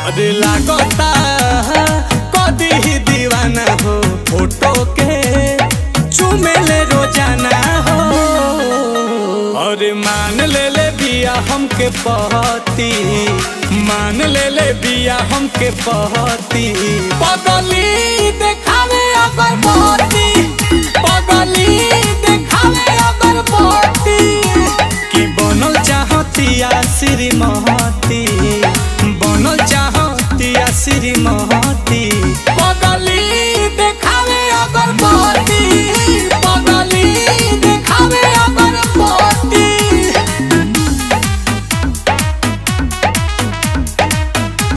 अरे लागता कदी ही दीवाना हो फोटो के चुमेले रोजाना हो अरे मान ले ले बिया हमके पहती मान ले ले बिया हमके पहती पगली देखावे अगर बहती पगली देखावे अगर बहती कि बनल चाहतिया श्रीमती